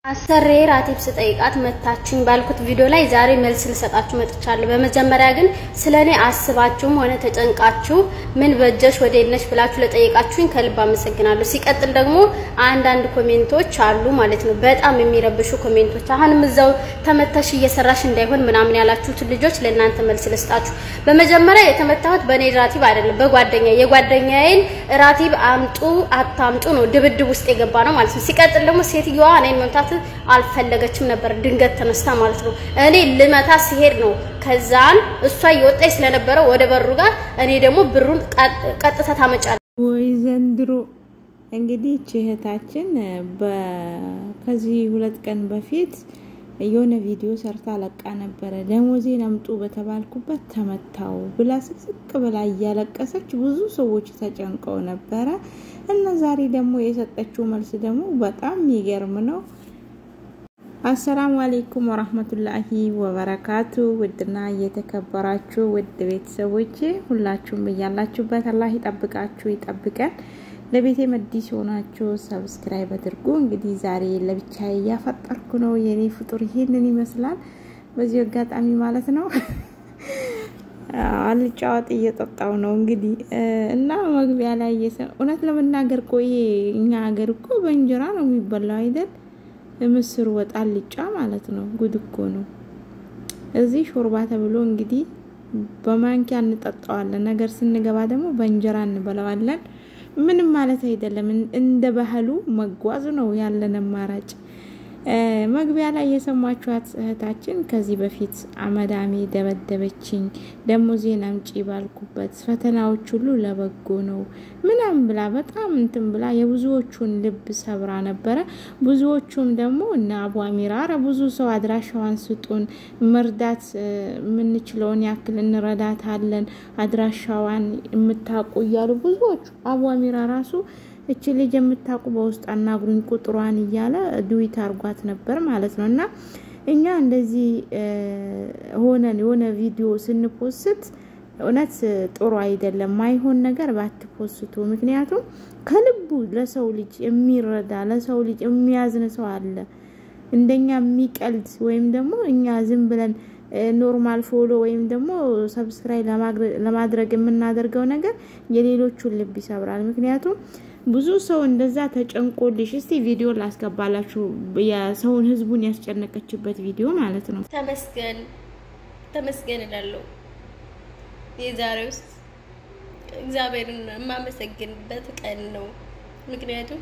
አሰሬ ራቲብ ስጠይቃት መታችኝ ባልኩት ቪዲዮ ላይ ዛሬ መልስ ልሰጣችሁ መጥቻለሁ። በመጀመሪያ ግን ስለ እኔ አስባችሁም ሆነ ተጨንቃችሁ ምን በጀሽ ወዴነሽ ብላችሁ ለጠየቃችሁኝ ከልብ አመሰግናለሁ። ሲቀጥል ደግሞ አንዳንድ ኮሜንቶች አሉ ማለት ነው፣ በጣም የሚረብሹ ኮሜንቶች። አሁንም እዛው ተመተሽ እየሰራሽ እንዳይሆን ምናምን ያላችሁትን ልጆች ለእናንተ መልስ ልስጣችሁ። በመጀመሪያ የተመታሁት በእኔ ራቲብ አይደለም፣ በጓደኛ የጓደኛዬን ራቲብ አምጡ አታምጡ ነው ድብድብ ውስጥ የገባ ነው ማለት ነው። ሲቀጥል ደግሞ ሴትዮዋ እኔን መምታት አልፈለገችም ነበር፣ ድንገት ተነስታ ማለት ነው። እኔ ልመታ ሲሄድ ነው ከዛን እሷ እየወጣች ስለነበረ ወደ በሩ ጋር እኔ ደግሞ ብሩን ቀጥታ ታመጫለች። ወይ ዘንድሮ እንግዲህ እህታችን ከዚህ ሁለት ቀን በፊት የሆነ ቪዲዮ ሰርታ ለቃ ነበረ። ደሞዜን አምጡ በተባልኩበት ተመታው ብላ ስቅስቅ ብላ እያለቀሰች ብዙ ሰዎች ተጨንቀው ነበረ እና ዛሬ ደግሞ የሰጠችው መልስ ደግሞ በጣም የሚገርም ነው። አሰላሙ አሌይኩም ወራህመቱላሂ ወበረካቱ። ውድና እየተከበራችሁ ውድ ቤተሰቦቼ ሁላችሁም እያላችሁበት አላህ ይጠብቃችሁ ይጠብቀን። ለቤቴ መዲስ የሆናችሁ ሰብስክራይብ አድርጉ። እንግዲህ ዛሬ ለብቻ እያፈጠርኩ ነው። የኔ ፍጡር ይሄንን ይመስላል። በዚህ አጋጣሚ ማለት ነው አልጫወት እየጠጣው ነው እንግዲህ እና መግቢያ ላይ እውነት ለመናገር ቆይ እኛ ሀገር እኮ በእንጀራ ነው የሚበላው አይደል? ምስር ወጥ አልጫ ማለት ነው። ጉድ እኮ ነው። እዚህ ሾርባ ተብሎ እንግዲህ በማንኪያ እንጠጣዋለን። ነገር ስንገባ ደግሞ በእንጀራ እንበላዋለን። ምንም ማለት አይደለም። እንደ ባህሉ መጓዝ ነው ያለን አማራጭ። መግቢያ ላይ የሰማችኋት እህታችን ከዚህ በፊት አመዳሜ ደበደበችኝ፣ ደሞዜን አምጪ ባልኩበት ፈተናዎች ሁሉ ለበጎ ነው ምናምን ብላ በጣም እንትን ብላ የብዙዎቹን ልብ ሰብራ ነበረ። ብዙዎቹም ደግሞ እነ አቡ አሚራ ኧረ ብዙ ሰው አድራሻዋን ስጡን፣ መርዳት የምንችለውን ያክል እንረዳታለን፣ አድራሻዋን የምታውቁ እያሉ ብዙዎቹ አቡ አሚራ ራሱ እች ልጅ የምታውቁ በውስጥ አናግሩኝ ቁጥሯን እያለ ዱዊት አርጓት ነበር ማለት ነው። እና እኛ እንደዚህ ሆነን የሆነ ቪዲዮ ስንፖስት እውነት ጥሩ አይደለም። ማይሆን ነገር ባትፖስቱ። ምክንያቱም ከልቡ ለሰው ልጅ የሚረዳ ለሰው ልጅ የሚያዝን ሰው አለ። እንደኛ የሚቀልድ ወይም ደግሞ እኛ ዝም ብለን ኖርማል ፎሎ ወይም ደግሞ ሰብስክራይብ ለማድረግ የምናደርገው ነገር የሌሎቹን ልብ ይሰብራል። ምክንያቱም ብዙ ሰው እንደዛ ተጨንቆልሽ፣ እስቲ ቪዲዮ ላስገባላችሁ። የሰውን ህዝቡን ያስጨነቀችበት ቪዲዮ ማለት ነው። ተመስገን ተመስገን እላለሁ። የዛሬ ውስጥ እግዚአብሔርን የማመሰግንበት ቀን ነው። ምክንያቱም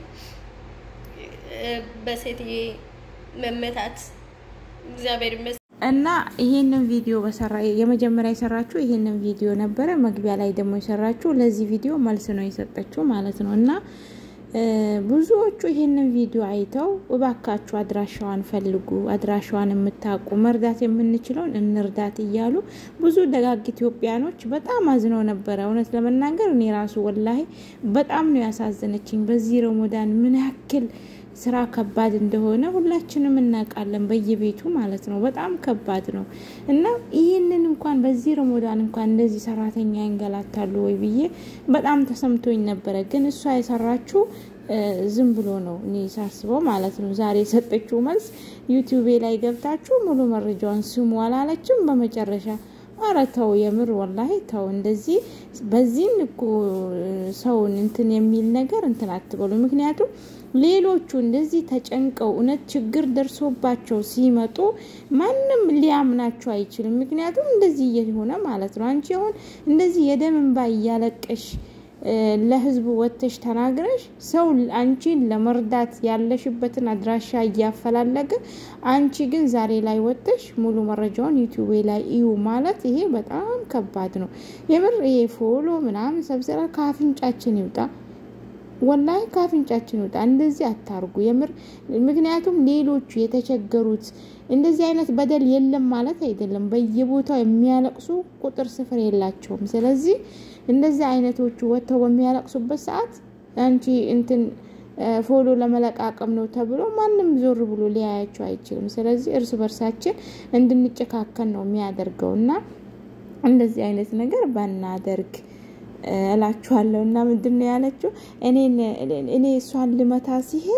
በሴትዬ መመታት እግዚአብሔር እና ይሄንን ቪዲዮ በሰራ የመጀመሪያ የሰራችው ይሄንን ቪዲዮ ነበረ። መግቢያ ላይ ደግሞ የሰራችው ለዚህ ቪዲዮ መልስ ነው የሰጠችው ማለት ነው። እና ብዙዎቹ ይሄንን ቪዲዮ አይተው እባካችሁ አድራሻዋን ፈልጉ፣ አድራሻዋን የምታውቁ መርዳት የምንችለውን እንርዳት እያሉ ብዙ ደጋግ ኢትዮጵያኖች በጣም አዝነው ነበረ። እውነት ለመናገር እኔ ራሱ ወላሂ በጣም ነው ያሳዘነችኝ። በዚህ ረመዳን ምን ያክል ስራ ከባድ እንደሆነ ሁላችንም እናውቃለን፣ በየቤቱ ማለት ነው። በጣም ከባድ ነው እና ይህንን እንኳን በዚህ ረመዳን እንኳን እንደዚህ ሰራተኛ ይንገላታሉ ወይ ብዬ በጣም ተሰምቶኝ ነበረ። ግን እሷ የሰራችው ዝም ብሎ ነው እኔ ሳስበው ማለት ነው። ዛሬ የሰጠችው መልስ ዩቲዩቤ ላይ ገብታችሁ ሙሉ መረጃውን ስሙ አላለችም። በመጨረሻ አረ ተው፣ የምር ወላሂ ተው። እንደዚህ በዚህን እኮ ሰውን እንትን የሚል ነገር እንትን አትበሉ። ምክንያቱም ሌሎቹ እንደዚህ ተጨንቀው እውነት ችግር ደርሶባቸው ሲመጡ ማንም ሊያምናቸው አይችልም። ምክንያቱም እንደዚህ እየሆነ ማለት ነው። አንቺ አሁን እንደዚህ የደም እንባ እያለቀሽ ለህዝቡ ወጥተሽ ተናግረሽ ሰው አንቺን ለመርዳት ያለሽበትን አድራሻ እያፈላለገ አንቺ ግን ዛሬ ላይ ወጥተሽ ሙሉ መረጃውን ዩቲዩብ ላይ እዩ ማለት ይሄ በጣም ከባድ ነው። የምር ይሄ ፎሎ ምናምን ሰብስራ ከአፍንጫችን ይውጣ። ወላሂ ከአፍንጫችን ይውጣ። እንደዚህ አታርጉ የምር። ምክንያቱም ሌሎቹ የተቸገሩት እንደዚህ አይነት በደል የለም ማለት አይደለም። በየቦታው የሚያለቅሱ ቁጥር ስፍር የላቸውም። ስለዚህ እንደዚህ አይነቶቹ ወጥተው በሚያለቅሱበት ሰዓት አንቺ እንትን ፎሎ ለመለቃቀም ነው ተብሎ ማንም ዞር ብሎ ሊያያቸው አይችልም። ስለዚህ እርስ በርሳችን እንድንጨካከን ነው የሚያደርገው እና እንደዚህ አይነት ነገር ባናደርግ እላችኋለሁ። እና ምንድን ነው ያለችው? እኔ እሷን ልመታ ሲሄድ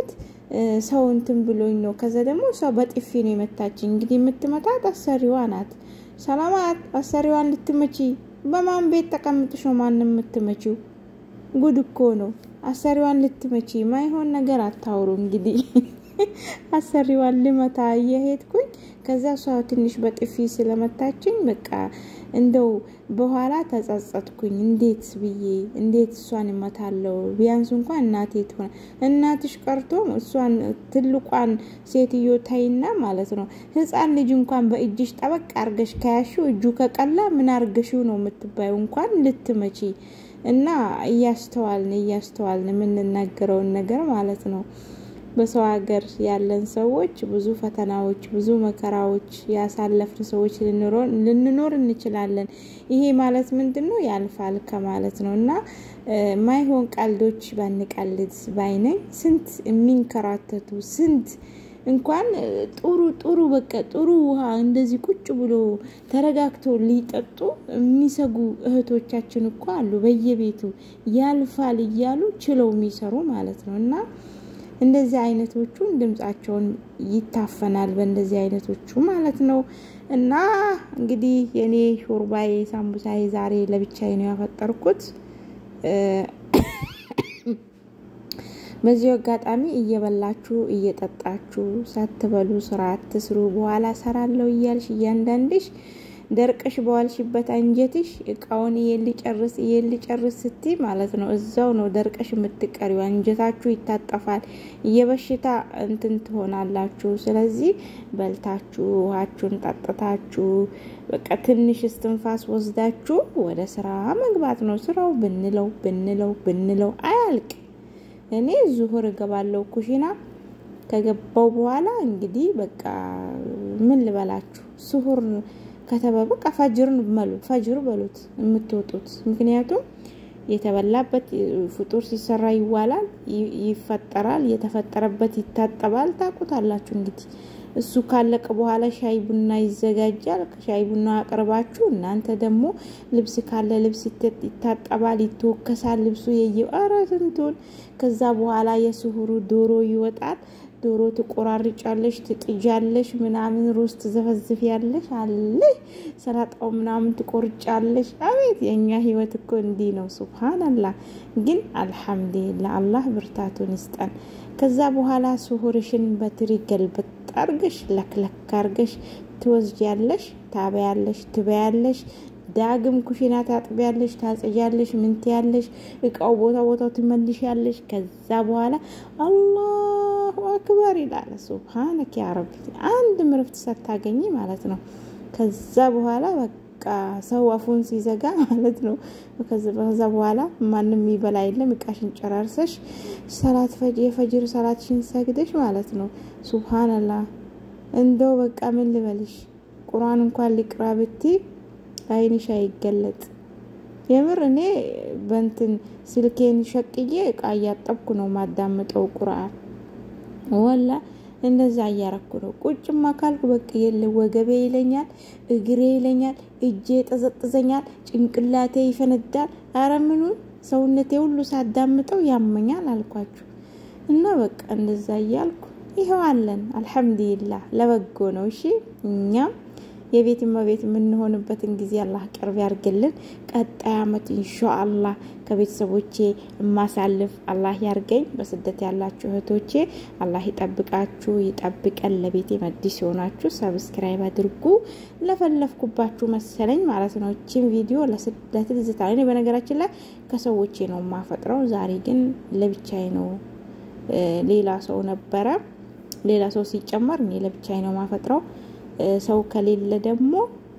ሰው እንትን ብሎኝ ነው። ከዛ ደግሞ እሷ በጥፊ ነው የመታችኝ። እንግዲህ የምትመታት አሰሪዋ ናት። ሰላማት አሰሪዋን ልትመቺ በማን ቤት ተቀምጥሽ ነው ማንም የምትመቺው? ጉድ እኮ ነው። አሰሪዋን ልትመቺ ማይሆን ነገር አታውሩ። እንግዲህ አሰሪዋን ልመታ እየሄድኩኝ ከዛ እሷ ትንሽ በጥፊ ስለመታችኝ በቃ እንደው በኋላ ተጸጸትኩኝ። እንዴት ብዬ እንዴት እሷን እመታለሁ? ቢያንስ እንኳን እናቴ ትሆነ እናትሽ ቀርቶ እሷን ትልቋን ሴትዮ ታይና ማለት ነው ሕፃን ልጅ እንኳን በእጅሽ ጠበቅ አርገሽ ከያሽው እጁ ከቀላ ምን አርገሽው ነው የምትባዩ እንኳን ልትመቺ እና እያስተዋልን እያስተዋልን የምንናገረውን ነገር ማለት ነው። በሰው ሀገር ያለን ሰዎች ብዙ ፈተናዎች፣ ብዙ መከራዎች ያሳለፍን ሰዎች ልንኖር እንችላለን። ይሄ ማለት ምንድን ነው? ያልፋል ከማለት ነው እና ማይሆን ቀልዶች ባንቀልድ ባይነኝ። ስንት የሚንከራተቱ ስንት እንኳን ጥሩ ጥሩ በቃ ጥሩ ውሃ እንደዚህ ቁጭ ብሎ ተረጋግቶ ሊጠጡ የሚሰጉ እህቶቻችን እኮ አሉ። በየቤቱ ያልፋል እያሉ ችለው የሚሰሩ ማለት ነው እና እንደዚህ አይነቶቹን ድምጻቸውን ይታፈናል በእንደዚህ አይነቶቹ ማለት ነው። እና እንግዲህ የኔ ሾርባዬ ሳምቡሳዬ ዛሬ ለብቻዬ ነው ያፈጠርኩት። በዚሁ አጋጣሚ እየበላችሁ እየጠጣችሁ ሳትበሉ ስራ አትስሩ። በኋላ ሰራለው እያልሽ እያንዳንድሽ ደርቀሽ በዋልሽበት አንጀትሽ እቃውን ይሄን ሊጨርስ ይሄን ሊጨርስ ስቲ ማለት ነው እዛው ነው ደርቀሽ የምትቀሪው። አንጀታችሁ ይታጠፋል፣ የበሽታ እንትን ትሆናላችሁ። ስለዚህ በልታችሁ ውሃችሁን ጠጥታችሁ በቃ ትንሽ እስትንፋስ ወስዳችሁ ወደ ስራ መግባት ነው። ስራው ብንለው ብንለው ብንለው አያልቅ። እኔ ዙሁር እገባለሁ ኩሽና ከገባው በኋላ እንግዲህ በቃ ምን ልበላችሁ ስሁር ከተበ በቃ ፈጅርን በሉ ፈጅር በሉት የምትወጡት። ምክንያቱም የተበላበት ፍጡር ሲሰራ ይዋላል፣ ይፈጠራል፣ የተፈጠረበት ይታጠባል። ታውቁታላችሁ እንግዲህ እሱ ካለቀ በኋላ ሻይ ቡና ይዘጋጃል። ሻይ ቡና አቅርባችሁ እናንተ ደግሞ ልብስ ካለ ልብስ ይታጠባል፣ ይተወከሳል። ልብሱ የየ ኧረ ስንቱን ከዛ በኋላ የስሁሩ ዶሮ ይወጣል። ዶሮ ትቆራርጫለሽ፣ ትጥጃለሽ፣ ምናምን ሩዝ ትዘፈዝፊያለሽ፣ አለ ሰላጣው ምናምን ትቆርጫለሽ። አቤት የእኛ ህይወት እኮ እንዲህ ነው። ሱብሃነላህ። ግን አልሐምዱሊላህ አላህ ብርታቱን ይስጠን። ከዛ በኋላ ስሁርሽን በትሪ ገልበጥ አርገሽ ለክለክ አርገሽ ትወስጃለሽ፣ ታበያለሽ፣ ትበያለሽ ዳግም ኩሽና ታጥቢያለሽ፣ ታጸጃለሽ፣ ምን ትያለሽ፣ እቃው ቦታ ቦታው ትመልሻለሽ። ከዛ በኋላ አላሁ አክበር ይላል። ሱብሃነክ ያ ረቢ አንድ ምርፍት ሳታገኝ ማለት ነው። ከዛ በኋላ በቃ ሰው አፉን ሲዘጋ ማለት ነው። ከዛ በኋላ ማንም ይበላ የለም። እቃሽን ጨራርሰሽ ሰላት የፈጅር ሰላትሽን ሰግደሽ ማለት ነው። ሱብሃነላህ እንደው በቃ ምን ልበልሽ ቁርአን እንኳን ሊቅራ ብቲ አይንሽ አይገለጥ። የምር እኔ በንትን ስልኬን ሸቅዬ እቃ እያጠብኩ ነው ማዳምጠው ቁርአን ወላ እንደዛ እያረኩ ነው። ቁጭማ ካልኩ በቃ የለ ወገቤ ይለኛል፣ እግሬ ይለኛል፣ እጄ ጠዘጥዘኛል፣ ጭንቅላቴ ይፈነዳል። አረ ምኑን ሰውነቴ ሁሉ ሳዳምጠው ያመኛል አልኳችሁ። እና በቃ እንደዛ እያልኩ ይኸው አለን። አልሐምዱሊላህ ለበጎ ነው። እሺ እኛም የቤት እመቤት የምንሆንበትን ጊዜ አላህ ቅርብ ያርግልን። ቀጣይ አመት ኢንሻአላህ ከቤተሰቦቼ የማሳልፍ አላህ ያርገኝ። በስደት ያላችሁ እህቶቼ አላህ ይጠብቃችሁ፣ ይጠብቀን። ለቤቴ መዲስ የሆናችሁ ሰብስክራይብ አድርጉ። ለፈለፍኩባችሁ መሰለኝ ማለት ነው። እቺን ቪዲዮ ለትዝታ እኔ በነገራችን ላይ ከሰዎቼ ነው የማፈጥረው። ዛሬ ግን ለብቻዬ ነው። ሌላ ሰው ነበረ። ሌላ ሰው ሲጨመር እኔ ለብቻዬ ነው የማፈጥረው። ሰው ከሌለ ደግሞ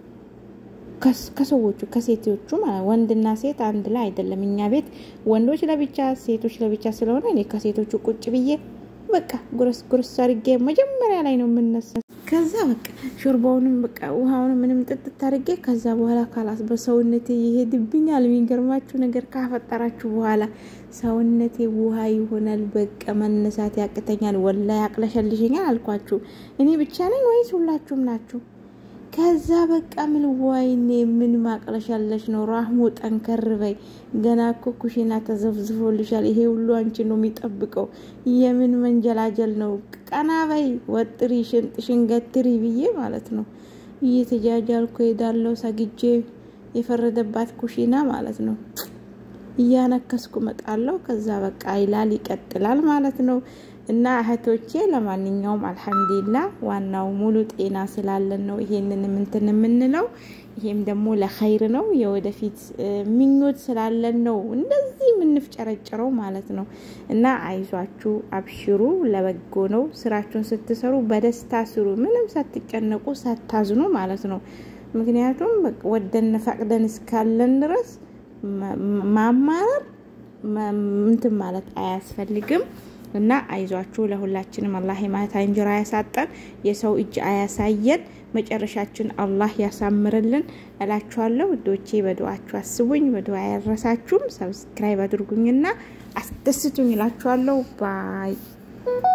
ከሰዎቹ ከሴቶቹ ወንድና ሴት አንድ ላይ አይደለም። እኛ ቤት ወንዶች ለብቻ ሴቶች ለብቻ ስለሆነ እኔ ከሴቶቹ ቁጭ ብዬ በቃ ጉረስ ጉረስ አድርጌ መጀመሪያ ላይ ነው የምነሳ። ከዛ በቃ ሾርባውንም በቃ ውሃውንም ምንም ጥጥት አድርጌ ከዛ በኋላ ካላስ በሰውነቴ ይሄድብኛል። የሚገርማችሁ ነገር ካፈጠራችሁ በኋላ ሰውነቴ ውሃ ይሆናል። በቃ መነሳት ያቅተኛል። ወላ ያቅለሸልሸኛል አልኳችሁ። እኔ ብቻ ነኝ ወይስ ሁላችሁም ናችሁ? ከዛ በቃ ምን ወይኔ ምን ማቅለሻለሽ ነው ራህሙ ጠንከር በይ ገና እኮ ኩሽና ተዘፍዝፎልሻል ይሄ ሁሉ አንቺ ነው የሚጠብቀው የምን መንጀላጀል ነው ቀና በይ ወጥሪ ሽንጥሽን ገትሪ ብዬ ማለት ነው እየተጃጃልኩ ሄዳለሁ ሰግጄ የፈረደባት ኩሽና ማለት ነው እያነከስኩ መጣለሁ ከዛ በቃ ይላል ይቀጥላል ማለት ነው እና እህቶቼ ለማንኛውም አልሐምዱሊላ ዋናው ሙሉ ጤና ስላለን ነው ይሄንን ምንትን የምንለው ይሄም ደግሞ ለኸይር ነው የወደፊት ምኞት ስላለን ነው እንደዚህ የምንፍጨረጭረው ማለት ነው እና አይዟችሁ አብሽሩ ለበጎ ነው ስራችሁን ስትሰሩ በደስታ ስሩ ምንም ሳትጨነቁ ሳታዝኑ ማለት ነው ምክንያቱም ወደን ፈቅደን እስካለን ድረስ ማማረር እንትን ማለት አያስፈልግም እና አይዟችሁ ለሁላችንም አላህ የማታ እንጀራ ያሳጠን፣ የሰው እጅ አያሳየን፣ መጨረሻችን አላህ ያሳምርልን እላችኋለሁ። ውዶቼ በዱዓችሁ አስቡኝ፣ በዱዓ ያረሳችሁም ሰብስክራይብ አድርጉኝና አስደስቱኝ እላችኋለሁ። ባይ